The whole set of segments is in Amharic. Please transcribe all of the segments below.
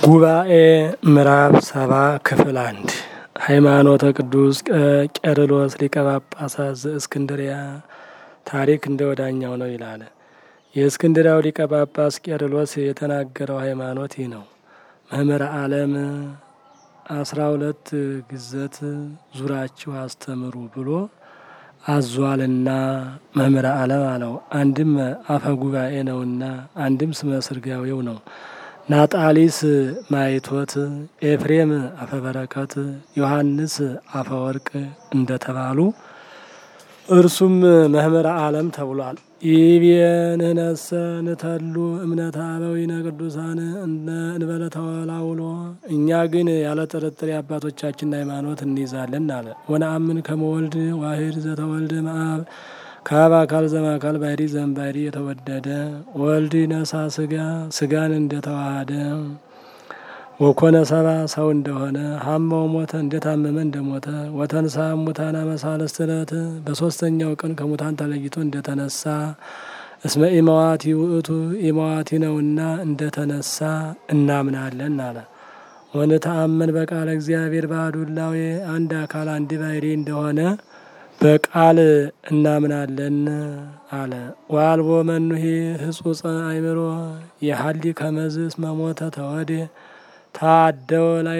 ጉባኤ ምዕራፍ ሰባ ክፍል አንድ ሃይማኖተ ቅዱስ ቄርሎስ ሊቀ ጳጳሳት ዘእስክንድሪያ ታሪክ እንደ ወዳኛው ነው ይላል። የእስክንድሪያው ሊቀ ጳጳስ ቄርሎስ የተናገረው ሃይማኖት ይህ ነው። መምህረ ዓለም አስራ ሁለት ግዘት ዙራችሁ አስተምሩ ብሎ አዟልና መምህረ ዓለም አለው። አንድም አፈ ጉባኤ ነውና፣ አንድም ስመ ስርጋዌው ነው። ናጣሊስ ማይቶት፣ ኤፍሬም አፈበረከት፣ ዮሐንስ አፈወርቅ እንደተባሉ እርሱም መምህረ ዓለም ተብሏል። ይቤንህነሰ ንተሉ እምነተ አበዊነ ቅዱሳን እንበለ ተወላውሎ እኛ ግን ያለ ጥርጥር የአባቶቻችን ሃይማኖት እንይዛለን አለ። ወነአምን ከመወልድ ዋሂድ ዘተወልደ መአብ ከአብ አካል ዘማካል ባሕሪ ዘእምባሕሪ የተወደደ ወልድ ነሳ ስጋ ስጋን እንደተዋሃደ ወኮነ ሰባ ሰው እንደሆነ ሀማው ሞተ እንደታመመ እንደሞተ ወተንሳ ሙታን አመሳለስት ዕለት በሶስተኛው ቀን ከሙታን ተለይቶ እንደተነሳ እስመ ኢመዋቲ ውእቱ ኢመዋቲ ነውና እንደተነሳ እናምናለን አለ። ወንተአመን በቃለ እግዚአብሔር ባሕዱ እላዌ አንድ አካል አንድ ባሕሪ እንደሆነ በቃል እናምናለን አለ። ዋልቦ መኑሄ ህጹጸ አይምሮ የሀሊ ከመዝ እስመ ሞተ ተወዴ ታደወ ላይ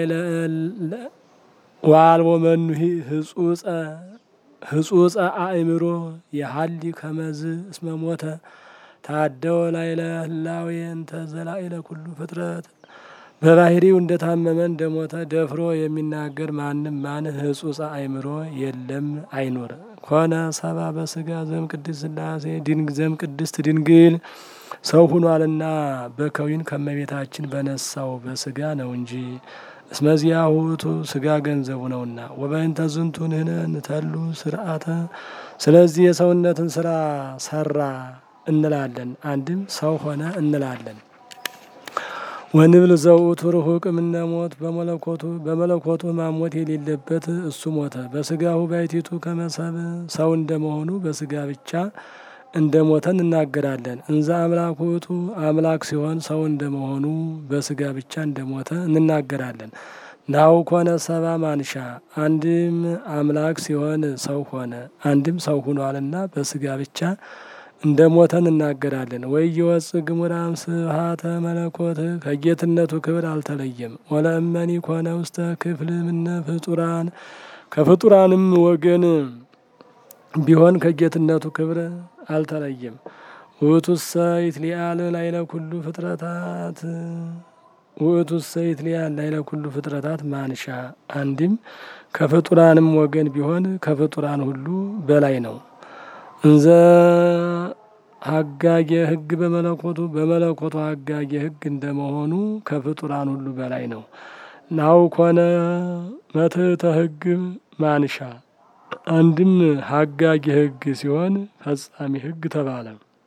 ዋልቦ መኑሄ ህጹጸ ህጹጸ አእምሮ የሀሊ ከመዝ እስመ ሞተ ታደወ ላይ ለህላዌ እንተ ዘላኢለ ኩሉ ፍጥረት በባህሪው እንደታመመ እንደሞተ ደፍሮ የሚናገር ማንም ማን ህጹጸ አእምሮ የለም አይኖር። ኮነ ሰባ በስጋ ዘም ቅድስት ስላሴ ድንግ ዘም ቅድስት ድንግል ሰው ሁኗልና በከዊን ከመቤታችን በነሳው በስጋ ነው እንጂ እስመዚያ ውእቱ ስጋ ገንዘቡ ነውና። ወበእንተ ዝንቱ ንሕነ ንተሉ ስርዓተ ስለዚህ የሰውነትን ስራ ሰራ እንላለን። አንድም ሰው ሆነ እንላለን። ወንብል ዘውእቱ ርሁቅ እምነ ሞት በመለኮቱ በመለኮቱ ማሞት የሌለበት እሱ ሞተ። በስጋሁ ባሕቲቱ ከመሰብ ሰው እንደመሆኑ በስጋ ብቻ እንደ ሞተ እንናገራለን። እንዘ አምላክ ውእቱ አምላክ ሲሆን ሰው እንደመሆኑ በስጋ ብቻ እንደሞተ እንናገራለን። ናሁ ኮነ ሰባ ማንሻ አንድም አምላክ ሲሆን ሰው ሆነ፣ አንድም ሰው ሁኗልና በስጋ ብቻ እንደ ሞተ እንናገራለን። ወይ የወፅ ግሙራም ስብሃተ መለኮት ከጌትነቱ ክብር አልተለየም። ወለእመኒ ኮነ ውስተ ክፍል ምነ ፍጡራን ከፍጡራንም ወገን ቢሆን ከጌትነቱ ክብር አልተለየም። ውእቱሰ ይትሊአል ላይለ ኩሉ ፍጥረታት ውእቱሰ ይትሊአል ላይለ ኩሉ ፍጥረታት ማንሻ አንድም ከፍጡራንም ወገን ቢሆን ከፍጡራን ሁሉ በላይ ነው። እንዘ ሀጋጌ ሕግ በመለኮቱ በመለኮቱ ሀጋጌ ሕግ እንደመሆኑ ከፍጡራን ሁሉ በላይ ነው። ናው ኮነ መትሕተ ሕግ ማንሻ አንድም ሀጋጌ ሕግ ሲሆን ፈጻሚ ሕግ ተባለ።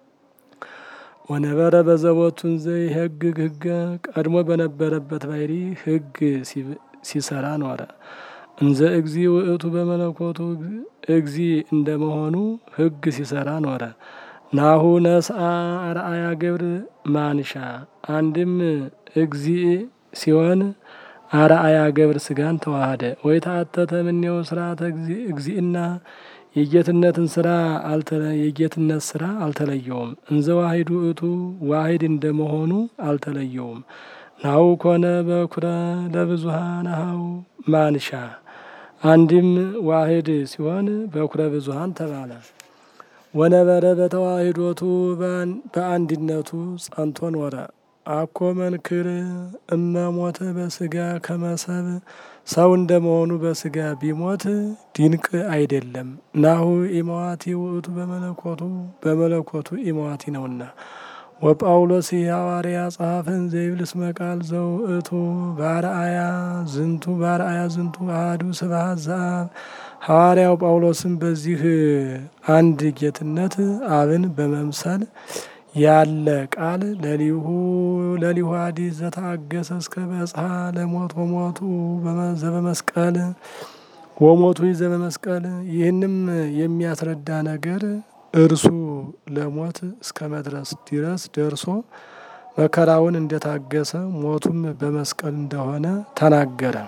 ወነበረ በዘቦቱን ዘይ ሕግ ሕገ ቀድሞ በነበረበት ባሕሪ ሕግ ሲሰራ ኖረ። እንዘ እግዚ ውእቱ በመለኮቱ እግዚ እንደመሆኑ ሕግ ሲሰራ ኖረ። ናሁ ነስአ አርአያ ገብር ማንሻ አንድም እግዚ ሲሆን አርአያ ገብር ስጋን ተዋሃደ። ወይ ተአተተ እምኔው ስርዓተ እግዚእና የጌትነትን ስራ የጌትነት ስራ አልተለየውም። እንዘ ዋሂድ ውእቱ ዋሂድ እንደመሆኑ አልተለየውም። ናሁ ኮነ በኩረ ለብዙሃን አኀው ማንሻ አንድም ዋሂድ ሲሆን በኩረ ብዙሃን ተባለ። ወነበረ በተዋሂዶቱ በአንድነቱ ጸንቶ ኖረ። አኮ መንክር እመ ሞተ በስጋ ከመሰብ ሰው እንደመሆኑ በስጋ ቢሞት ድንቅ አይደለም። ናሁ ኢመዋቲ ውእቱ በመለኮቱ በመለኮቱ ኢመዋቲ ነውና። ወጳውሎስ ሐዋርያ ጸሐፍን ዘይብል እስመ ቃል ዘውእቱ ባርአያ ዝንቱ ባርአያ ዝንቱ አሐዱ ስብሐት ዘአብ ሐዋርያው ጳውሎስም በዚህ አንድ ጌትነት አብን በመምሰል ያለ ቃል ለሊሁ ለሊሁ አዲስ ዘታገሰ እስከ በጽሐ ለሞት ወሞቱ ዘበመስቀል ወሞቱ ዘበመስቀል ይህንም የሚያስረዳ ነገር እርሱ ለሞት እስከ መድረስ ድረስ ደርሶ መከራውን እንደታገሰ ሞቱም በመስቀል እንደሆነ ተናገረ።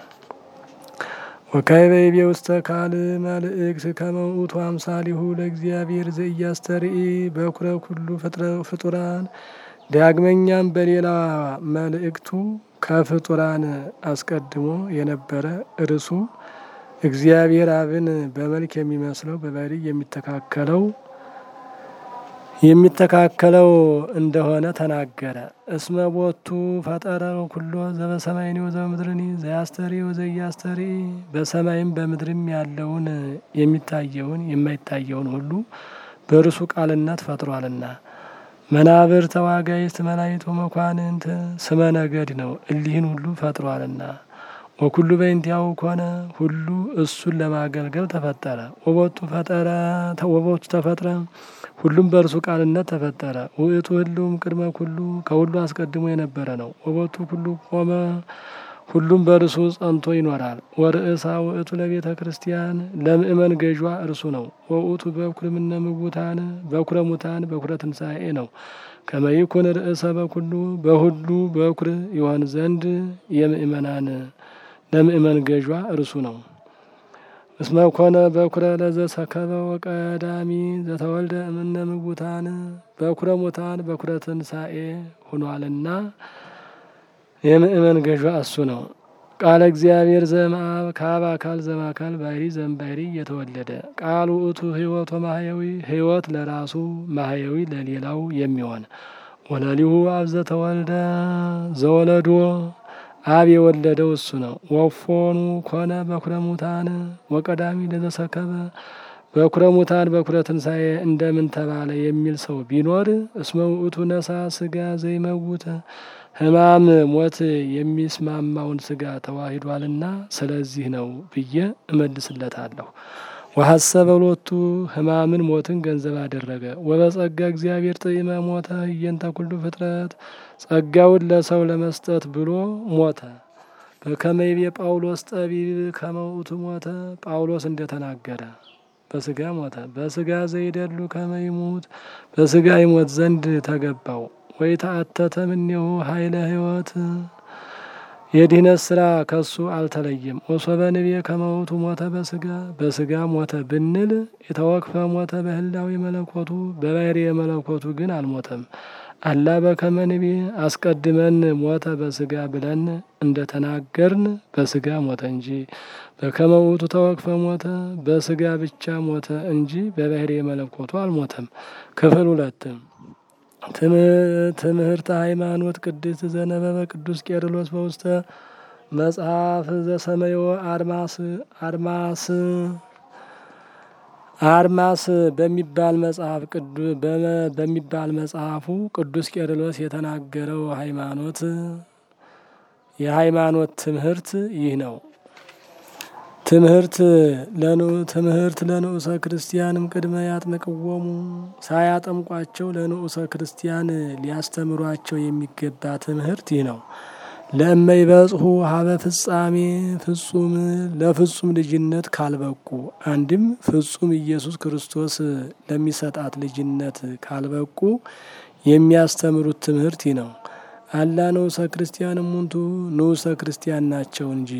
ወካዕበ ይቤ ውስተ ካልእ መልእክት ከመ ውእቱ አምሳሊሁ ለእግዚአብሔር ዘኢያስተርኢ በኩረ ኩሉ ፍጡራን። ዳግመኛም በሌላ መልእክቱ ከፍጡራን አስቀድሞ የነበረ እርሱ እግዚአብሔር አብን በመልክ የሚመስለው በባሕርይ የሚተካከለው የሚተካከለው እንደሆነ ተናገረ። እስመ ቦቱ ፈጠረ ኩሎ ዘበሰማይኒ ወዘበምድርኒ ዘያስተሪ ወዘኢያስተሪ በሰማይም በምድርም ያለውን የሚታየውን የማይታየውን ሁሉ በእርሱ ቃልነት ፈጥሯልና። መናብር ተዋጋይስት መላእክት ወመኳንንት ስመ ነገድ ነው። እሊህን ሁሉ ፈጥሯልና። ወኩሉ በእንቲአሁ ኮነ ሁሉ እሱን ለማገልገል ተፈጠረ። ወቦቱ ፈጠረ ወቦቱ ተፈጥረ ሁሉም በእርሱ ቃልነት ተፈጠረ። ውእቱ ህልውም ቅድመ ኩሉ ከሁሉ አስቀድሞ የነበረ ነው። ወቦቱ ኩሉ ቆመ ሁሉም በእርሱ ጸንቶ ይኖራል። ወርእሳ ውእቱ ለቤተ ክርስቲያን ለምእመን ገዥ እርሱ ነው። ወውእቱ በኩር እምነ ምውታን በኩረ ሙታን በኩረ ትንሣኤ ነው። ከመ ይኩን ርእሰ በኩሉ በሁሉ በኩር ይሆን ዘንድ የምእመናን ለምእመን ገዥ እርሱ ነው። እስመ ኮነ በኩረ ለዘሰከበ ወቀዳሚ ዘተወልደ እምነ ምውታን በኩረ ሙታን በኩረ ትንሣኤ ሆኗልና የምእመን ገዥ እሱ ነው። ቃለ እግዚአብሔር ዘእምአብ ከአብ አካል ዘእምአካል ባሕርይ ዘእምባሕርይ የተወለደ ቃል ውእቱ ሕይወት ወማሕየዊ ሕይወት ለራሱ ማሕየዊ ለሌላው የሚሆን ወለሊሁ አብ ዘተወልደ ዘወለዶ አብ የወለደው እሱ ነው። ወፎኑ ኮነ በኩረ ሙታን ወቀዳሚ ለዘሰከበ በኩረ ሙታን በኩረ ትንሣኤ እንደምን ተባለ የሚል ሰው ቢኖር እስመ ውእቱ ነሳ ስጋ ዘይመውት ሕማም ሞት የሚስማማውን ስጋ ተዋሂዷልና ስለዚህ ነው ብዬ እመልስለታለሁ። ወሐሰበ ሎቱ ሕማምን ሞትን ገንዘብ አደረገ። ወበጸጋ እግዚአብሔር ጥዒመ ሞተ ህየንተ ኩሉ ፍጥረት ጸጋውን ለሰው ለመስጠት ብሎ ሞተ። በከመ ይቤ ጳውሎስ ጠቢብ ከመ ውእቱ ሞተ ጳውሎስ እንደተናገረ በስጋ ሞተ። በስጋ ዘይደሉ ከመ ይሙት በስጋ ይሞት ዘንድ ተገባው። ወይ ተአተተ እምኔሁ ኃይለ ሕይወት የድህነት ስራ ከሱ አልተለየም። ወሶበ ንቤ ከመ ውእቱ ሞተ በስጋ በስጋ ሞተ ብንል የተወክፈ ሞተ በህላዊ መለኮቱ በባሕርይ መለኮቱ ግን አልሞተም። አላ በከመ ንቤ አስቀድመን ሞተ በስጋ ብለን እንደተናገርን በስጋ ሞተ እንጂ በከመ ውእቱ ተወክፈ ሞተ በስጋ ብቻ ሞተ እንጂ በባሕርይ መለኮቱ አልሞተም። ክፍል ሁለት ትምህርተ ሃይማኖት ቅድስት ዘነበበ ቅዱስ ቄርሎስ በውስተ መጽሐፍ ዘሰመዮ አድማስ አድማስ አድማስ በሚባል መጽሐፍ በሚባል መጽሐፉ ቅዱስ ቄርሎስ የተናገረው ሃይማኖት የሃይማኖት ትምህርት ይህ ነው። ትምህርት ለኑ ትምህርት ለንዑሰ ክርስቲያንም ቅድመ ያጥምቅዎሙ ሳያጠምቋቸው ለንዑሰ ክርስቲያን ሊያስተምሯቸው የሚገባ ትምህርት ይህ ነው። ለእመ ይበጽሑ ሀበ ፍጻሜ ፍጹም ለፍጹም ልጅነት ካልበቁ አንድም ፍጹም ኢየሱስ ክርስቶስ ለሚሰጣት ልጅነት ካልበቁ የሚያስተምሩት ትምህርት ይህ ነው። አላ ንዑሰ ክርስቲያን እሙንቱ ንዑሰ ክርስቲያን ናቸው እንጂ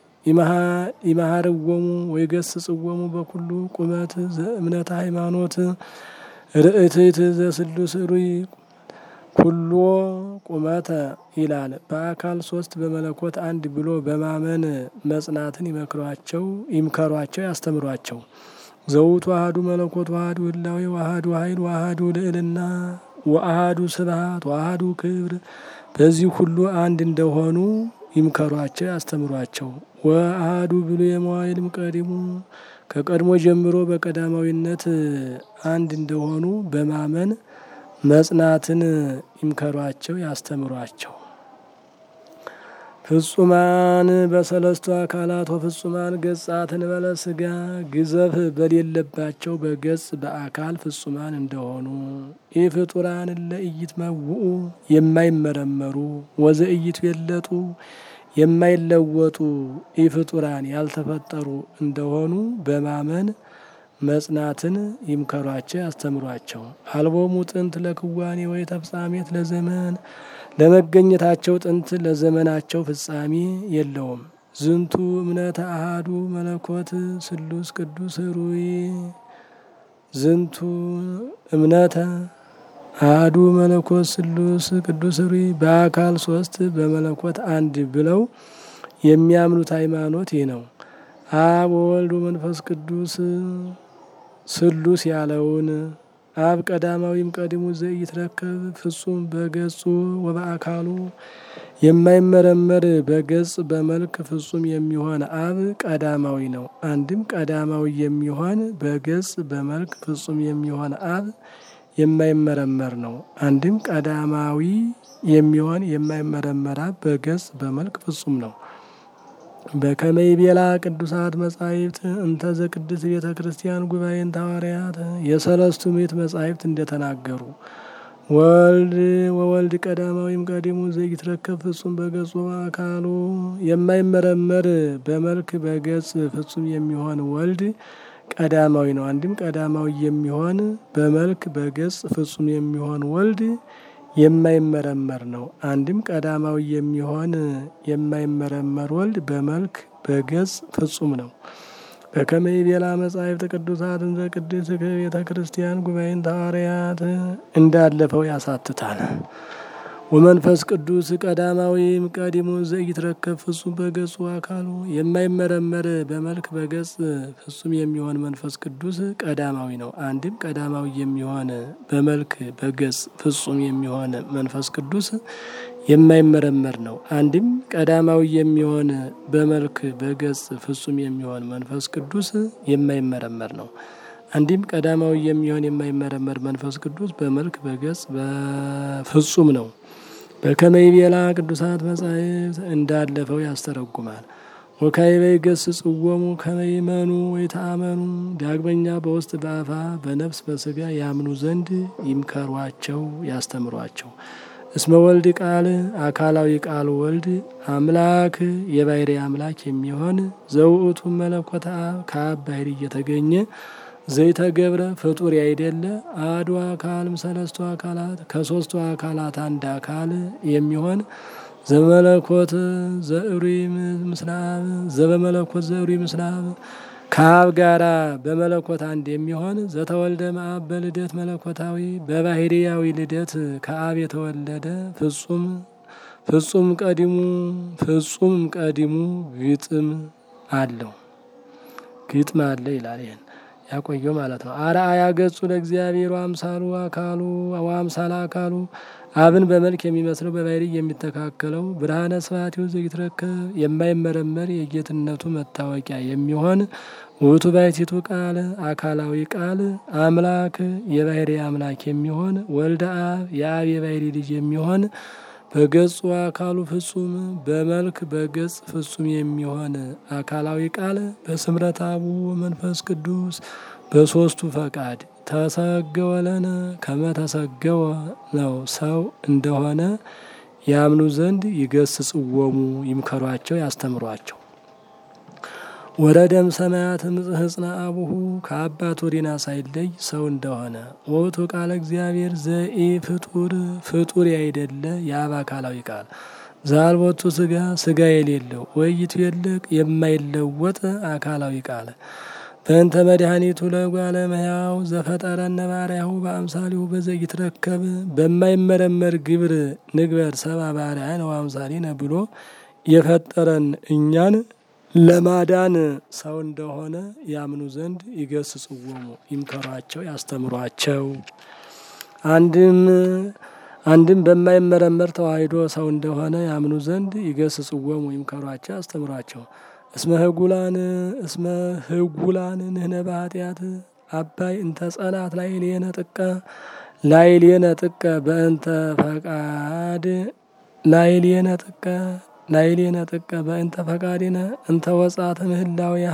ይመሃርዎሙ ወይገስጽዎሙ በኩሉ ቁመት ዘእምነተ ሃይማኖት ርእትት ዘስሉስ ሩይ ኩሎ ቁመተ ይላል። በአካል ሶስት በመለኮት አንድ ብሎ በማመን መጽናትን ይመክሯቸው ይምከሯቸው ያስተምሯቸው። ዘውቱ አሐዱ መለኮት ዋህዱ ህላዌ ዋህዱ ኃይል ዋህዱ ልዕልና ወአሐዱ ስብሐት ዋህዱ ክብር በዚህ ሁሉ አንድ እንደሆኑ ይምከሯቸው ያስተምሯቸው። ወአሐዱ ብሉየ መዋዕል እምቀዲሙ ከቀድሞ ጀምሮ በቀዳማዊነት አንድ እንደሆኑ በማመን መጽናትን ይምከሯቸው ያስተምሯቸው። ፍጹማን በሰለስቱ አካላት ወፍጹማን ገጻት እንበለ ስጋ ግዘፍ በሌለባቸው በገጽ በአካል ፍጹማን እንደሆኑ ኢፍጡራን ለኢይትመውኡ የማይመረመሩ ወዘኢይትቤለጡ የማይለወጡ ኢፍጡራን ያልተፈጠሩ እንደሆኑ በማመን መጽናትን ይምከሯቸው ያስተምሯቸው። አልቦሙ ጥንት ለክዋኔ ወይ ተፍጻሜት ለዘመን ለመገኘታቸው ጥንት ለዘመናቸው ፍጻሜ የለውም። ዝንቱ እምነተ አሃዱ መለኮት ስሉስ ቅዱስ ሩይ ዝንቱ እምነተ አሐዱ መለኮት ስሉስ ቅዱስ ሩይ በአካል ሶስት በመለኮት አንድ ብለው የሚያምኑት ሃይማኖት ይህ ነው። አብ ወወልድ መንፈስ ቅዱስ ስሉስ ያለውን አብ ቀዳማዊም ቀድሙ ዘኢትረከብ ፍጹም በገጹ ወበአካሉ የማይመረመር በገጽ በመልክ ፍጹም የሚሆን አብ ቀዳማዊ ነው። አንድም ቀዳማዊ የሚሆን በገጽ በመልክ ፍጹም የሚሆን አብ የማይመረመር ነው። አንድም ቀዳማዊ የሚሆን የማይመረመር አብ በገጽ በመልክ ፍጹም ነው። በከመይ ቤላ ቅዱሳት መጻሕፍት እንተ ዘቅድስት ቤተ ክርስቲያን ጉባኤን ሐዋርያት የሰለስቱ ምዕት መጻሕፍት እንደተናገሩ ወልድ ወወልድ ቀዳማዊም ቀዲሙ ዘይትረከብ ፍጹም በገጹ አካሉ የማይመረመር በመልክ በገጽ ፍጹም የሚሆን ወልድ ቀዳማዊ ነው። አንድም ቀዳማዊ የሚሆን በመልክ በገጽ ፍጹም የሚሆን ወልድ የማይመረመር ነው። አንድም ቀዳማዊ የሚሆን የማይመረመር ወልድ በመልክ በገጽ ፍጹም ነው። በከመይ ቤላ መጻሕፍት ቅዱሳት እንዘ ቅድስት ቤተ ክርስቲያን ጉባኤን ሐዋርያት እንዳለፈው ያሳትታል። ወመንፈስ ቅዱስ ቀዳማዊም ቀዲሙ ዘኢትረከብ ፍጹም በገጹ አካሉ የማይመረመር በመልክ በገጽ ፍጹም የሚሆን መንፈስ ቅዱስ ቀዳማዊ ነው። አንድም ቀዳማዊ የሚሆን በመልክ በገጽ ፍጹም የሚሆን መንፈስ ቅዱስ የማይመረመር ነው። አንድም ቀዳማዊ የሚሆን በመልክ በገጽ ፍጹም የሚሆን መንፈስ ቅዱስ የማይመረመር ነው። አንድም ቀዳማዊ የሚሆን የማይመረመር መንፈስ ቅዱስ በመልክ በገጽ በፍጹም ነው። በከመይ ቤላ ቅዱሳት መጻሕፍት እንዳለፈው ያስተረጉማል። ወካዕበ ይገሥጽዎሙ ከመ ይእመኑ ወይተአመኑ ዳግመኛ በውስጥ በአፋ በነፍስ በስጋ ያምኑ ዘንድ ይምከሯቸው ያስተምሯቸው። እስመ ወልድ ቃል አካላዊ ቃል ወልድ አምላክ የባሕርይ አምላክ የሚሆን ዘውእቱ መለኮተ አብ ከአብ ባሕርይ እየተገኘ ዘይተገብረ ፍጡር ያይደለ አሐዱ አካል እምሰለስቱ አካላት ከሶስቱ አካላት አንድ አካል የሚሆን ዘመለኮት ዘእሩይ ምስለ አብ ዘበመለኮት ዘእሩይ ምስለ አብ ከአብ ጋራ በመለኮት አንድ የሚሆን ዘተወልደ እምአብ በልደት መለኮታዊ በባሕርያዊ ልደት ከአብ የተወለደ ፍጹም ፍጹም ቀዲሙ ፍጹም ቀዲሙ ግጥም አለው ግጥም አለ ይላል። ይህን ያቆየው ማለት ነው። አርአያ ገጹ ለእግዚአብሔር አምሳሉ አካሉ ወአምሳለ አካሉ አብን በመልክ የሚመስለው በባሕርይ የሚተካከለው ብርሃነ ስብሐቲሁ ዘይትረከብ የማይመረመር የጌትነቱ መታወቂያ የሚሆን ውእቱ ባሕቲቱ ቃል አካላዊ ቃል አምላክ የባሕርይ አምላክ የሚሆን ወልደ አብ የአብ የባሕርይ ልጅ የሚሆን በገጹ አካሉ ፍጹም በመልክ በገጽ ፍጹም የሚሆን አካላዊ ቃል በስምረት አቡ መንፈስ ቅዱስ በሶስቱ ፈቃድ ተሰገወለነ ከመ ተሰገወ ነው ሰው እንደሆነ ያምኑ ዘንድ ይገስጽዎሙ ይምከሯቸው ያስተምሯቸው። ወረደም ሰማያት ህጽና አቡሁ ከአባት ወዲና ሳይለይ ሰው እንደሆነ ወቱ ቃለ እግዚአብሔር ዘኢ ፍጡር ፍጡር ያይደለ የአብ አካላዊ ቃል ዛልቦቱ ስጋ ስጋ የሌለው ወይቱ የለቅ የማይለወጥ አካላዊ ቃል በእንተ መድኃኒቱ ለጓለ እመሕያው ዘፈጠረነ ባሪያሁ በአምሳሊሁ በዘኢትረከብ በማይመረመር ግብር ንግበር ሰብአ ባሪያነ ወአምሳሊነ ብሎ የፈጠረን እኛን ለማዳን ሰው እንደሆነ ያምኑ ዘንድ ይገስጽዎሙ ይምከሯቸው ያስተምሯቸው። አንድም አንድም በማይመረመር ተዋሂዶ ሰው እንደሆነ ያምኑ ዘንድ ይገስጽዎሙ ይምከሯቸው ያስተምሯቸው። እስመ ህጉላን እስመ ህጉላን ንህነ በኃጢአት አባይ እንተ ጸናት ላዕሌነ ጥቀ ላዕሌነ ጥቀ በእንተ ፈቃድ ላዕሌነ ጥቀ ላዕሌነ ጥቀ በእንተ ፈቃድነ እንተ ወጻተ ምህላዊሃ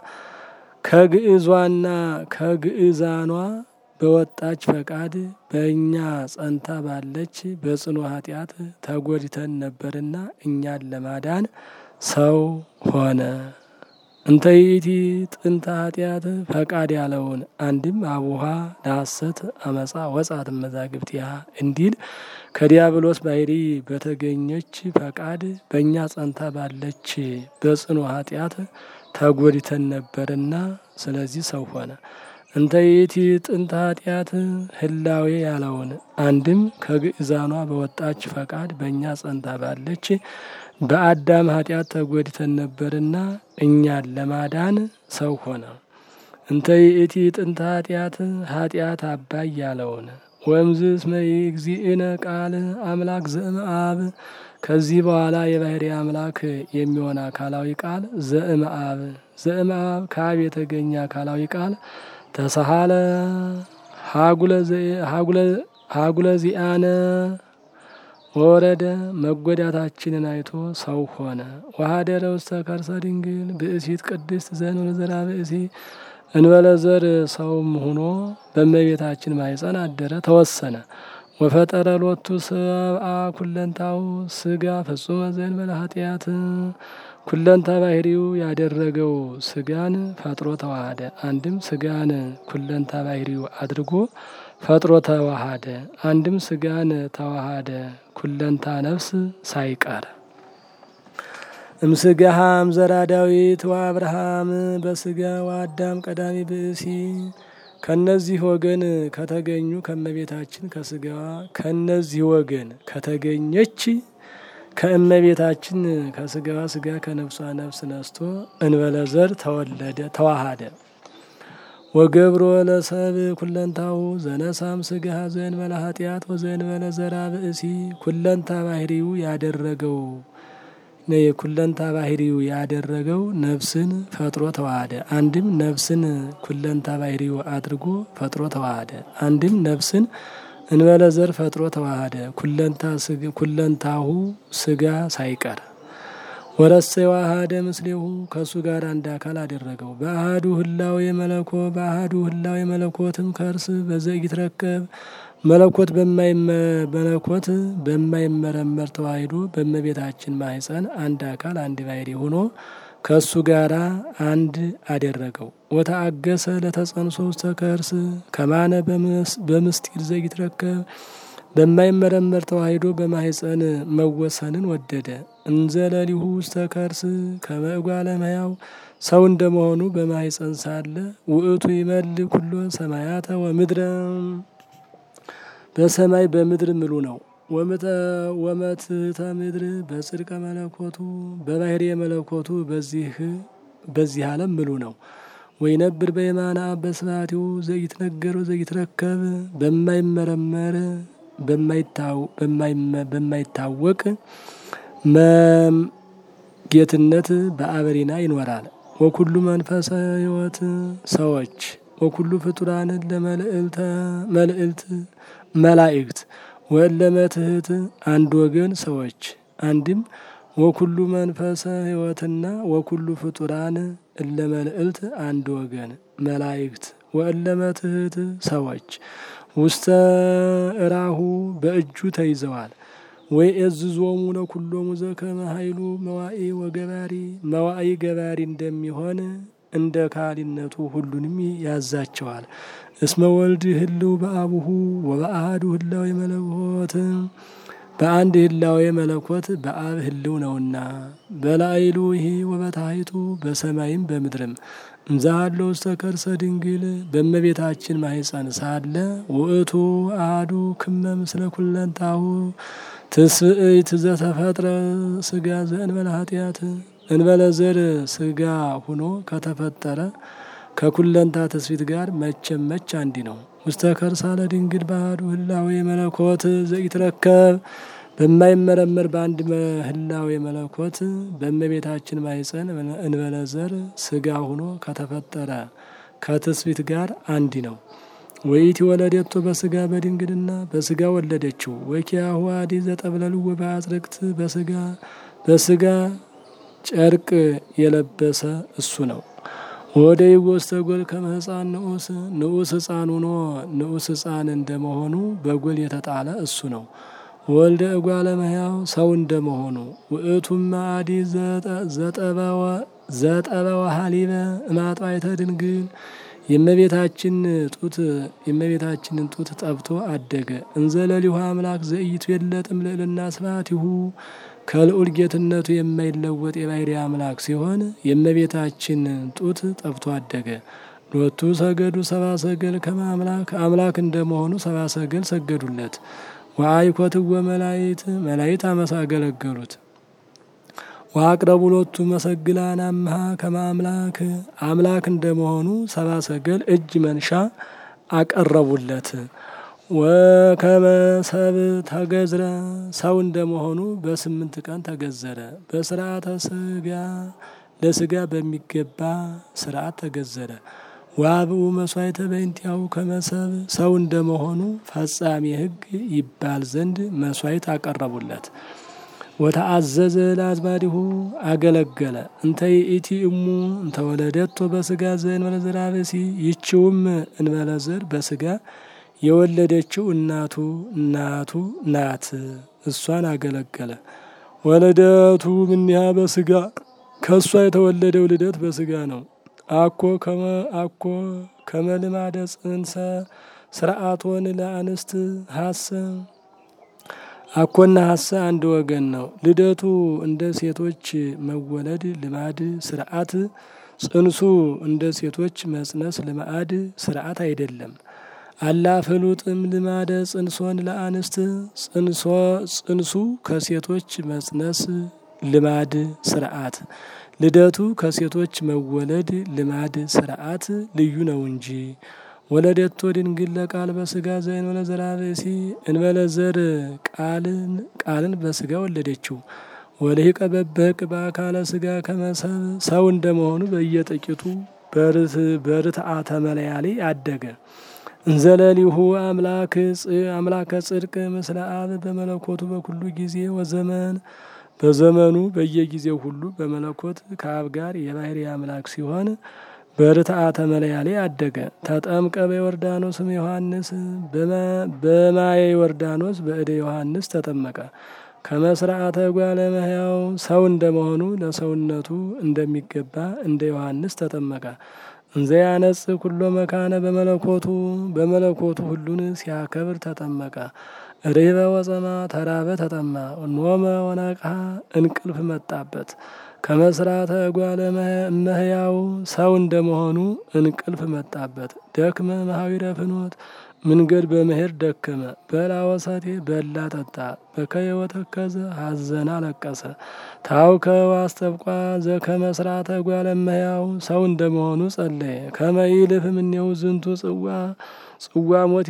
ከግዕዟና ከግዕዛኗ በወጣች ፈቃድ በእኛ ጸንታ ባለች በጽኑ ኃጢአት ተጎድተን ነበርና እኛን ለማዳን ሰው ሆነ እንተ ይእቲ ጥንተ ኃጢአት ፈቃድ ያለውን አንድም አቡሃ ለሐሰት አመፃ ወጻት መዛግብቲያ እንዲል ከዲያብሎስ ባህሪ በተገኘች ፈቃድ በእኛ ጸንታ ባለች በጽኑ ኃጢአት ተጎድተን ነበርና ስለዚህ ሰው ሆነ። እንተ ይእቲ ጥንተ ኃጢአት ህላዌ ያለውን አንድም ከግእዛኗ በወጣች ፈቃድ በእኛ ጸንታ ባለች በአዳም ኃጢአት ተጎድተን ነበርና እኛን ለማዳን ሰው ሆነ። እንተ ይእቲ ጥንተ ኃጢአት ኃጢአት አባይ ያለውን ወምዝ እስመ እግዚእነ ቃል አምላክ ዘእምአብ ከዚህ በኋላ የባህሪ አምላክ የሚሆን አካላዊ ቃል ዘእምአብ ዘእምአብ ከአብ የተገኘ አካላዊ ቃል ተሰሃለ ሀጉለ ዚአነ ወረደ መጎዳታችንን አይቶ ሰው ሆነ። ወሀደረ ውስተ ከርሰ ድንግል ብእሲት ቅድስት ዘእንበለ ዘርአ ብእሲ እንበለ ዘር ሰውም ሆኖ በእመቤታችን ማኅፀን አደረ ተወሰነ። ወፈጠረ ሎቱ ሰብአ ኩለንታው ስጋ ፍጹመ ዘእንበለ ኃጢአት ኩለንታ ባህሪው ያደረገው ስጋን ፈጥሮ ተዋሃደ። አንድም ስጋን ኩለንታ ባህሪው አድርጎ ፈጥሮ ተዋሃደ። አንድም ስጋን ተዋሃደ ኩለንታ ነፍስ ሳይቀር እምስጋሃም ዘራ ዳዊት ወአብርሃም በስጋ ወአዳም ቀዳሚ ብእሲ ከነዚህ ወገን ከተገኙ ከእመቤታችን ከስጋዋ ከነዚህ ወገን ከተገኘች ከእመቤታችን ከስጋዋ ስጋ ከነፍሷ ነፍስ ነስቶ እንበለ ዘር ተወለደ ተዋሃደ። ወገብሮ ለሰብ ኩለንታው ዘነሳም ስጋ ዘእንበለ ኃጢአት ወዘእንበለ ዘራ ብእሲ ኩለንታ ባህሪው ያደረገው ኩለንታ ባህሪው ያደረገው ነፍስን ፈጥሮ ተዋሃደ። አንድም ነፍስን ኩለንታ ባህሪው አድርጎ ፈጥሮ ተዋሃደ። አንድም ነፍስን እንበለ ዘር ፈጥሮ ተዋሃደ። ኩለንታሁ ስጋ ሳይቀር ወረሰ ዋሃደ ምስሌሁ ከእሱ ጋር አንድ አካል አደረገው። በአህዱ ህላዌ መለኮ በአህዱ ህላዌ መለኮትም ከእርስ በዘኢትረከብ መለኮት መለኮት በማይመረመር ተዋሂዶ በእመቤታችን ማኅፀን አንድ አካል አንድ ባሕሪ ሆኖ ከእሱ ጋራ አንድ አደረገው። ወተአገሰ ለተጸንሶ ውስተ ከርስ ከማነ በምስጢር ዘኢትረከብ በማይመረመር ተዋሂዶ በማኅፀን መወሰንን ወደደ። እንዘለሊሁ ውስተ ከርስ ከመእጓለ እመሕያው ሰው እንደመሆኑ በማኅፀን ሳለ ውእቱ ይመልእ ኩሎ ሰማያተ ወምድረ በሰማይ በምድር ምሉ ነው። ወመትሕተ ምድር በጽድቀ መለኮቱ በባሕርየ መለኮቱ በዚህ በዚህ ዓለም ምሉ ነው። ወይነብር በየማነ አብ በስብሐቲሁ ዘኢትነገር ወዘኢትረከብ በማይመረመር በማይታወቅ ጌትነት በአበሪና ይኖራል። ወኩሉ መንፈሰ ሕይወት ሰዎች ወኩሉ ፍጡራን ለመልእልተ መልእልት መላእክት ወለመትህት አንድ ወገን ሰዎች አንድም ወኩሉ መንፈሰ ሕይወትና ወኩሉ ፍጡራን እለ መልእልት አንድ ወገን መላእክት ወእለመትህት ሰዎች ውስተ እራሁ በእጁ ተይዘዋል። ወይ እዝዞሙ ለኩሎሙ ዘከመ ኃይሉ መዋኢ ወገባሪ መዋኢ ገባሪ እንደሚሆን እንደ ካሊነቱ ሁሉንም ያዛቸዋል። እስመ ወልድ ህልው በአቡሁ ወበአሐዱ ህላዌ መለኮት በአንድ ህላዌ መለኮት በአብ ህልው ነውና በላይሉ ይሄ ወበታይቱ በሰማይም በምድርም እንዛሃሎ ውስተ ከርሰ ድንግል በእመቤታችን ማኅፀን ሳለ ውእቱ አሐዱ ክመ ምስለ ኩለንታሁ ትስእይት ዘተፈጥረ ስጋ ዘእንበለ ኃጢአት እንበለ ዘር ስጋ ሁኖ ከተፈጠረ ከኩለንታ ትስፊት ጋር መቼም መች አንዲ ነው። ውስተ ከርሳለ ድንግል ባህዱ ህላዌ መለኮት ዘኢትረከብ በማይመረመር በአንድ ህላዌ መለኮት በእመቤታችን ማኅፀን እንበለ ዘር ስጋ ሁኖ ከተፈጠረ ከትስፊት ጋር አንዲ ነው። ወይት ወለደቶ በስጋ በድንግልና በስጋ ወለደችው። ወኪያሁ አዲ ዘጠብለልዎ በአጽርቅት በስጋ በስጋ ጨርቅ የለበሰ እሱ ነው። ወደ ይጎስተ ጎል ከመ ሕፃን ንዑስ ንዑስ ሕፃን ሆኖ ንዑስ ሕፃን እንደመሆኑ በጎል የተጣለ እሱ ነው። ወልደ እጓለ እመሕያው ሰው እንደመሆኑ ውእቱም አዲ ዘጠበ ወሀሊበ እማጥዋይተ ድንግል የእመቤታችን ጡት የእመቤታችንን ጡት ጠብቶ አደገ። እንዘለሊሁ አምላክ ዘኢቱ የለጥም ልዕልና ስብሐቲሁ ከልዑል ጌትነቱ የማይለወጥ የባሕርይ አምላክ ሲሆን የእመቤታችን ጡት ጠብቶ አደገ። ሎቱ ሰገዱ ሰባ ሰገል ከመ አምላክ አምላክ እንደመሆኑ ሰባ ሰገል ሰገዱለት። ወአይኮትወ መላይት መላይት አመሳ አገለገሉት። ወአቅረቡ ሎቱ መሰግላን አምሃ ከመ አምላክ አምላክ እንደመሆኑ ሰባ ሰገል እጅ መንሻ አቀረቡለት። ወከመ ሰብእ ተገዝረ ሰው እንደመሆኑ በስምንት ቀን ተገዘረ። በስርዓተ ስጋ ለስጋ በሚገባ ስርዓት ተገዘረ። ዋብኡ መስዋዕተ በእንቲአሁ ከመ ሰብእ ሰው እንደመሆኑ ፈጻሜ ሕግ ይባል ዘንድ መስዋዕት አቀረቡለት። ወተአዘዘ ለአዝማዲሁ አገለገለ። እንተ ይእቲ እሙ እንተ ወለደቶ በስጋ ዘእንበለ ዘርአ ብእሲ ይችውም እንበለ ዘር በስጋ የወለደችው እናቱ እናቱ ናት። እሷን አገለገለ። ወለደቱ ምኒሃ በስጋ ከእሷ የተወለደው ልደት በስጋ ነው። አኮ ከመ አኮ ከመ ልማደ ጽንሰ ስርዓቶን ለአንስት ሀሰ አኮና ሀሰ አንድ ወገን ነው። ልደቱ እንደ ሴቶች መወለድ ልማድ ስርዓት፣ ጽንሱ እንደ ሴቶች መጽነስ ልማድ ስርዓት አይደለም። አላ ፍሉጥም ልማደ ጽንሶን ለአንስት ጽንሶ ጽንሱ ከሴቶች መጽነስ ልማድ ስርዓት ልደቱ ከሴቶች መወለድ ልማድ ስርዓት ልዩ ነው እንጂ። ወለደቶ ድንግል ለቃል በስጋ ዘእንበለ ዘርአ ብእሲ እንበለ ዘር ቃልን ቃልን በስጋ ወለደችው። ወልሂቀ በበቅ በአካለ ስጋ ከመሰብ ሰው እንደመሆኑ በየጥቂቱ በርትዓተ መለያሊ አደገ። እንዘለሊሁ አምላክ አምላከ ጽድቅ ምስለ አብ በመለኮቱ በኩሉ ጊዜ ወዘመን በዘመኑ በየጊዜው ሁሉ በመለኮት ከአብ ጋር የባሕርይ አምላክ ሲሆን በርትዓተ መለያሌ አደገ። ተጠምቀ በዮርዳኖስም ዮሐንስ በማየ ዮርዳኖስ በእደ ዮሐንስ ተጠመቀ። ከመስርዓተ እጓለ እመሕያው ሰው እንደመሆኑ ለሰውነቱ እንደሚገባ እንደ ዮሐንስ ተጠመቀ። እንዘ ያነጽህ ኩሎ መካነ በመለኮቱ በመለኮቱ ሁሉን ሲያከብር ተጠመቀ። ርህበ ወጸማ ተራበ ተጠማ። ኖመ ወነቅሐ እንቅልፍ መጣበት። ከመስራተ እጓለ እመሕያው ሰው እንደመሆኑ እንቅልፍ መጣበት። ደክመ መሐዊረ ፍኖት መንገድ በመሄድ ደከመ። በላ ወሰቴ በላ ጠጣ። በከየ ወተከዘ ሐዘነ አለቀሰ። ታውከ ዋስተብቋ ዘከመ ስርዓተ እጓለ እመሕያው ሰው እንደመሆኑ ጸለየ። ከመ ይልፍ እምኔሁ ዝንቱ ጽዋ ጽዋ ሞት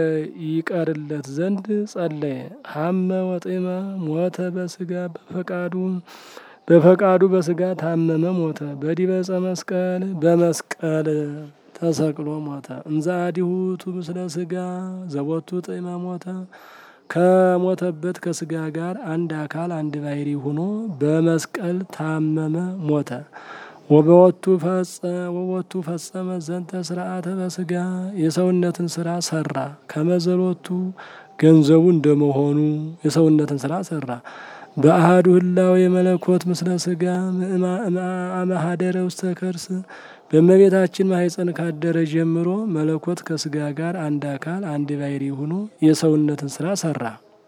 ይቀርለት ዘንድ ጸለየ። ሀመ ወጤመ ሞተ በስጋ በፈቃዱ በፈቃዱ በስጋ ታመመ ሞተ። በዲበ ዕፀ መስቀል በመስቀል ተሰቅሎ ሞተ። እንዘ አዲሁ ቱ ምስለ ስጋ ዘቦቱ ጤመ ሞተ ከሞተበት ከስጋ ጋር አንድ አካል አንድ ባሕርይ ሆኖ በመስቀል ታመመ ሞተ። ወበወቱ ወወቱ ፈጸመ ዘንተ ስርዓተ በስጋ የሰውነትን ስራ ሰራ። ከመዘሎቱ ገንዘቡ እንደመሆኑ የሰውነትን ስራ ሰራ። በአሃዱ ህላዌ የመለኮት ምስለ ስጋ አመሃደረ ውስተ ከርስ በእመቤታችን ማኅፀን ካደረ ጀምሮ መለኮት ከስጋ ጋር አንድ አካል አንድ ባሕርይ ሆኖ የሰውነትን ስራ ሰራ።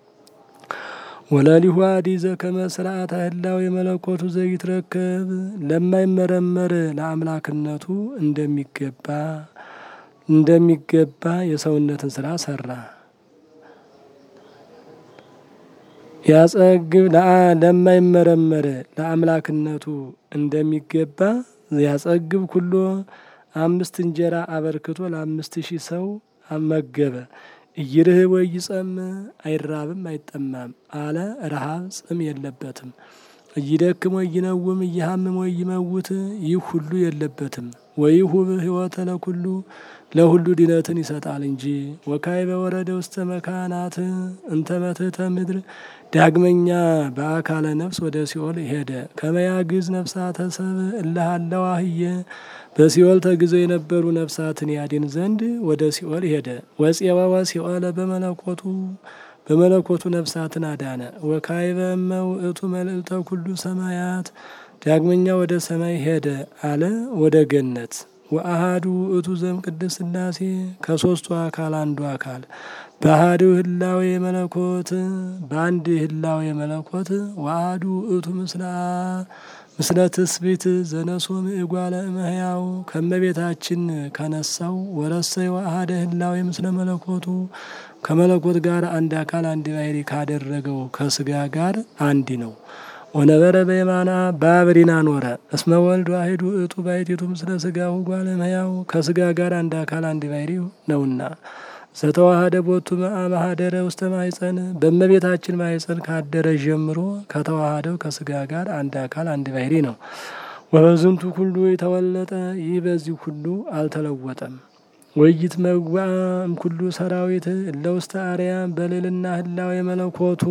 ወለሊሁ አዲዘ ከመ ስርዓተ ህላዌ የመለኮቱ ዘይትረከብ ለማይመረመር ለአምላክነቱ እንደሚገባ እንደሚገባ የሰውነትን ስራ ሰራ። ያጸግብ ለማይመረመር ለአምላክነቱ እንደሚገባ ያጸግብ ኩሎ አምስት እንጀራ አበርክቶ ለአምስት ሺህ ሰው አመገበ። እይርህብ ወይ ጸም አይራብም አይጠማም አለ። ረሃብ ጽም የለበትም። እይደክም ወይ ይነውም እይሃምም ወይ ይመውት ይህ ሁሉ የለበትም። ወይሁብ ሕይወተ ለኩሉ ለሁሉ ድነትን ይሰጣል እንጂ። ወካዕበ ወረደ ውስተ መካናት እንተ መትሕተ ምድር ዳግመኛ በአካለ ነፍስ ወደ ሲኦል ሄደ። ከመያግዝ ነፍሳተ ሰብእ እለ ሀለዋ ህየ በሲኦል ተግዘው የነበሩ ነፍሳትን ያድን ዘንድ ወደ ሲኦል ሄደ። ወፄወወ ሲኦለ በመለኮቱ በመለኮቱ ነፍሳትን አዳነ። ወካዕበ እመ ውእቱ መልዕልተ ኩሉ ሰማያት ዳግመኛ ወደ ሰማይ ሄደ አለ ወደ ገነት። ወአሃዱ ውእቱ ዘም ቅድስት ሥላሴ ከሦስቱ አካል አንዱ አካል በአሃዱ ህላዌ መለኮት በአንድ ህላዌ መለኮት ወአሃዱ ውእቱ ምስላ ምስለ ትስብእት ዘነሶም እጓለ እመሕያው ከመቤታችን ከነሳው ወረሰይ ወአሃደ ህላዌ ምስለ መለኮቱ ከመለኮት ጋር አንድ አካል አንድ ባሕሪ ካደረገው ከስጋ ጋር አንድ ነው። ወነበረ በየማና በአብሪና ኖረ እስመ ወልድ ዋሕዱ ውእቱ ባሕቲቱ ምስለ ስጋሁ እጓለ እመሕያው ከስጋ ጋር አንድ አካል አንድ ባሕሪ ነውና ዘተዋሃደ ቦቱ ማህደረ ውስተ ማኅፀን በእመቤታችን ማኅፀን ካደረ ጀምሮ ከተዋሃደው ከስጋ ጋር አንድ አካል አንድ ባሕሪ ነው። ወበዝንቱ ሁሉ የተወለጠ ይህ በዚህ ሁሉ አልተለወጠም። ወይት መጓ እምኩሉ ሰራዊት እለ ውስተ አርያም በልዕልና ህላዌ መለኮቱ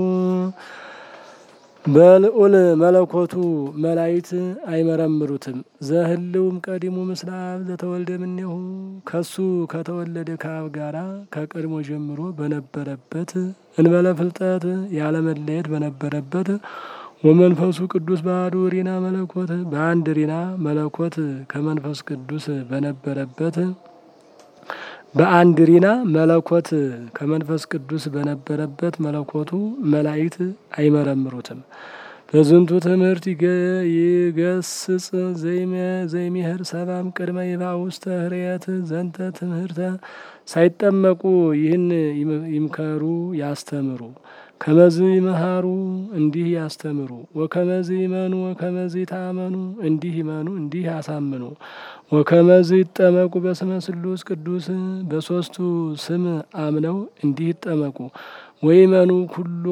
በልዑል መለኮቱ መላይት አይመረምሩትም። ዘህልውም ቀዲሙ ምስለ አብ ዘተወልደ እምኔሁ ከሱ ከተወለደ ከአብ ጋራ ከቀድሞ ጀምሮ በነበረበት እንበለ ፍልጠት ያለመለየት በነበረበት ወመንፈሱ ቅዱስ ባሕዱ ሪና መለኮት በአንድ ሪና መለኮት ከመንፈስ ቅዱስ በነበረበት በአንድ ሪና መለኮት ከመንፈስ ቅዱስ በነበረበት መለኮቱ መላእክት አይመረምሩትም። በዝንቱ ትምህርት ይገስጽ ዘይሚህር ሰባም ቅድመ ይባ ውስተ ህርየት ዘንተ ትምህርተ ሳይጠመቁ ይህን ይምከሩ ያስተምሩ ከመዝ ይመሃሩ እንዲህ ያስተምሩ ወከመዝ ይመኑ ወከመዝ ይታመኑ እንዲህ ይመኑ እንዲህ ያሳምኑ ወከመዝ ይጠመቁ በስመ ስሉስ ቅዱስ በሶስቱ ስም አምነው እንዲህ ይጠመቁ ወይመኑ ኩሎ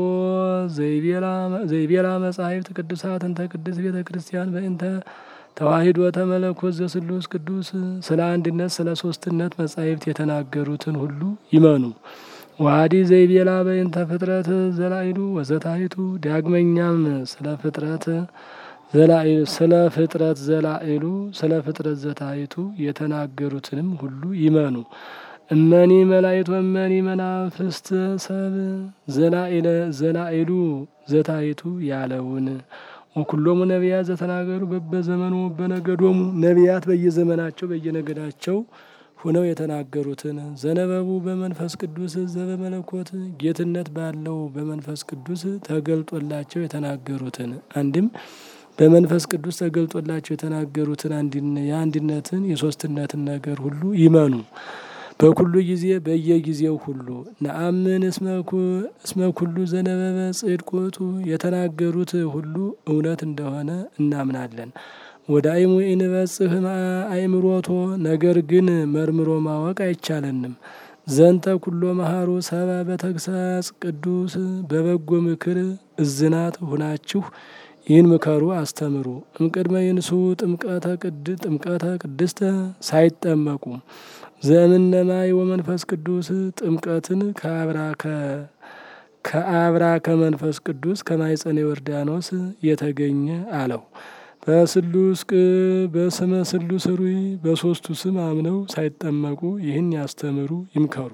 ዘይቤላ መጻሕፍት ቅዱሳት እንተ ቅድስ ቤተ ክርስቲያን በእንተ ተዋሂዶ ተመለኮት ዘስሉስ ቅዱስ ስለ አንድነት ስለ ሶስትነት መጻሕፍት የተናገሩትን ሁሉ ይመኑ። ዋዲ ዘይቤላ በእንተ ፍጥረት ዘላይሉ ወዘታይቱ ዳግመኛም ስለ ፍጥረት ዘላይሉ ስለ ፍጥረት ዘላይሉ ስለ ፍጥረት ዘታይቱ የተናገሩትንም ሁሉ ይመኑ። እመኒ መላይት ወመኒ መናፍስት ሰብ ዘላይለ ዘላይሉ ዘታይቱ ያለውን ወኩሎሙ ነቢያት ዘተናገሩ በበዘመኑ በነገዶሙ ነቢያት በየዘመናቸው በየነገዳቸው ሁነው የተናገሩትን ዘነበቡ በመንፈስ ቅዱስ ዘበመለኮት ጌትነት ባለው በመንፈስ ቅዱስ ተገልጦላቸው የተናገሩትን አንድም በመንፈስ ቅዱስ ተገልጦላቸው የተናገሩትን የአንድነትን የሶስትነትን ነገር ሁሉ ይመኑ። በኩሉ ጊዜ በየጊዜው ሁሉ ነአምን እስመ ኩሉ ዘነበበ ጽድቅ ውእቱ የተናገሩት ሁሉ እውነት እንደሆነ እናምናለን። ወደ አይሙ ኢንበጽህ አእምሮቶ ነገር ግን መርምሮ ማወቅ አይቻለንም። ዘንተ ኩሎ መሃሩ ሰባ በተግሳጽ ቅዱስ በበጎ ምክር እዝናት ሁናችሁ ይህን ምከሩ አስተምሩ። እምቅድመ ይንሱ ጥምቀተ ቅድ ጥምቀተ ቅድስተ ሳይጠመቁ ዘእምነማይ ወመንፈስ ቅዱስ ጥምቀትን ከአብራከ ከአብራ ከመንፈስ ቅዱስ ከማይጸነ ዮርዳኖስ የተገኘ አለው። በስሉስ በስመ ስሉስ ሩይ በሶስቱ ስም አምነው ሳይጠመቁ ይህን ያስተምሩ ይምከሩ።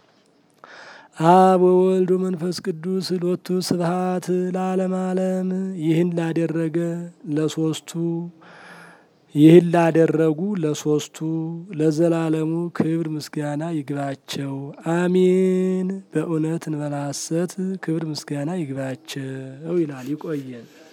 አብ ወወልድ መንፈስ ቅዱስ ሎቱ ስብሐት ለዓለም ዓለም ይህን ላደረገ ለሶስቱ ይህን ላደረጉ ለሶስቱ ለዘላለሙ ክብር ምስጋና ይግባቸው፣ አሚን። በእውነት እንበላ ሐሰት ክብር ምስጋና ይግባቸው ይላል። ይቆየን።